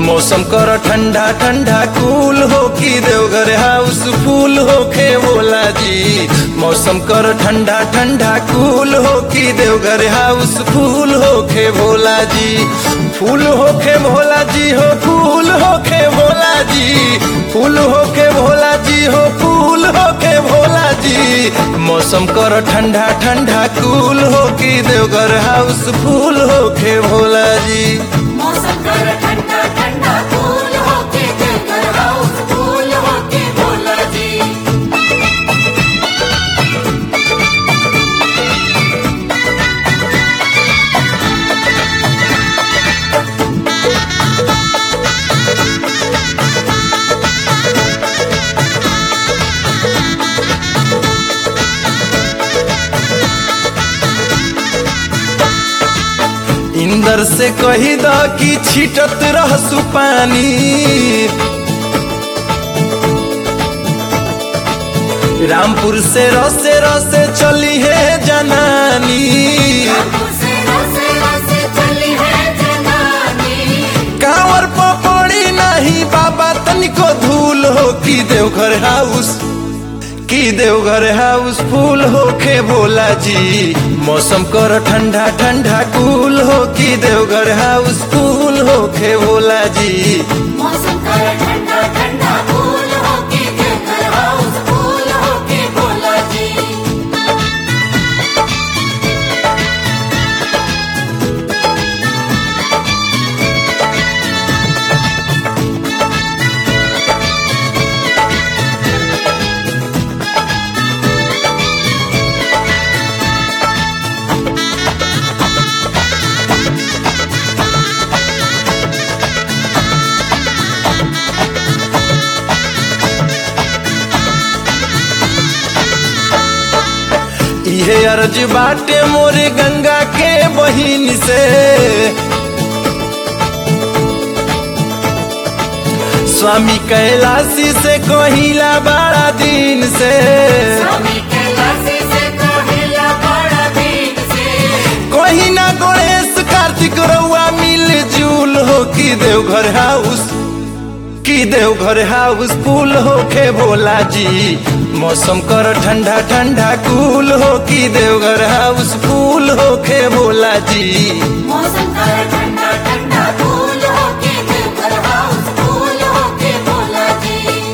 मौसम कर ठंडा ठंडा कूल हो की देवघर हाउस फूल हो खे भोला जी मौसम कर ठंडा ठंडा कूल हो की देवघर हाउस फूल हो खे भोला जी फूल हो खे भोला जी हो फूल हो खे भोला जी फूल हो के भोला जी हो फूल हो के भोला जी मौसम कर ठंडा ठंडा कूल हो की देवघर हाउस फूल हो के भोला जी मौसम कर ठंडा ठंडा फूल होके देवघर हाउस फूल होके भोला जी इंदर से कही द कि छिटत रहसु पानी रामपुर से रसे रसे चली है जनानी रामपुर से रसे रसे चली है जनानी कांवर पपड़ी नहीं बाबा तनिको धूल हो की देवघर हाउस की देवघर हाउस फूल हो खे भोला जी मौसम कर ठंडा ठंडा कूल हो की देवघर हाउस फूल हो खे भोला जी मौसम कर ठंडा ठंडा फूल होके देवघर हाउस फूल होके भोला जी इहे अर्ज बाटे मोरे गंगा के बहिन से स्वामी कैलाशी से कहिला बड़ा दिन से स्वामी कैलाशी से कहिला बड़ा दिन से कहीं ना गणेश कार्तिक रउआ मिल जुल हो की देवघर हाउस की देवघर हाउस फूल हो के भोला जी मौसम कर ठंडा ठंडा कूल हो की देवघर हाउस फूल हो के भोला जी मौसम कर ठंडा ठंडा फूल होके देवघर हाउस फूल होके भोला जी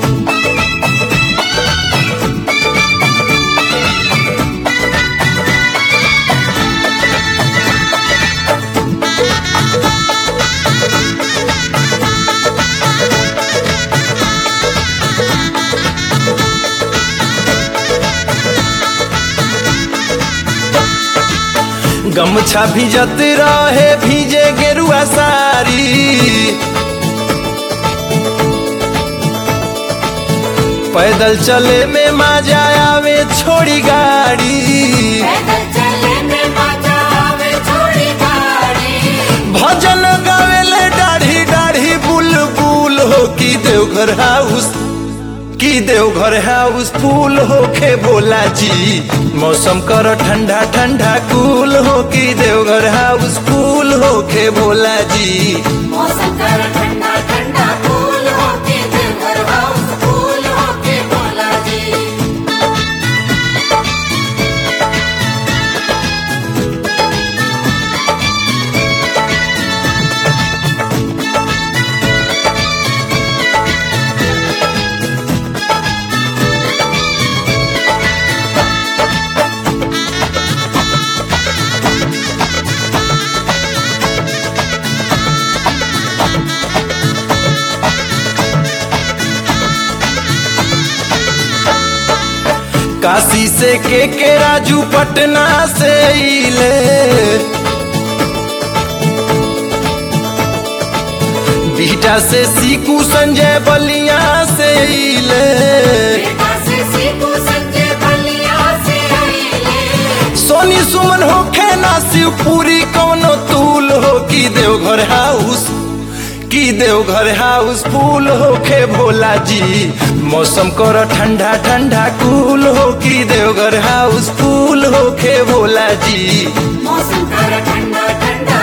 गमछा भिजत रहे भीजे गेरुआ सारी पैदल चले में मजा आवे छोड़ी गाड़ी पैदल चले में मजा आवे छोड़ी गाड़ी भजन गावेले दाढ़ी दाढ़ी बुलबुल हो की देवघर हाउस की देवघर हाउस फूल हो के भोला जी मौसम कर ठंडा ठंडा कूल हो की देवघर हाउस फूल हो के भोला जी मौसम कर ठंडा ठंडा फूल होके देवघर हाउस फूल होके भोला जी काशी से के के राजू पटना से इले बीटा से सीकू संजय बलिया से इले बेटा से सीखू संजय बलिया से आइले सोनी सुमन हो खेना शिवपुरी कौनो तूल हो की देवघर हाउस की देवघर हाउस फूल हो के भोला जी मौसम कर ठंडा ठंडा कूल हो की देवघर हाउस फूल हो के भोला जी मौसम कर ठंडा ठंडा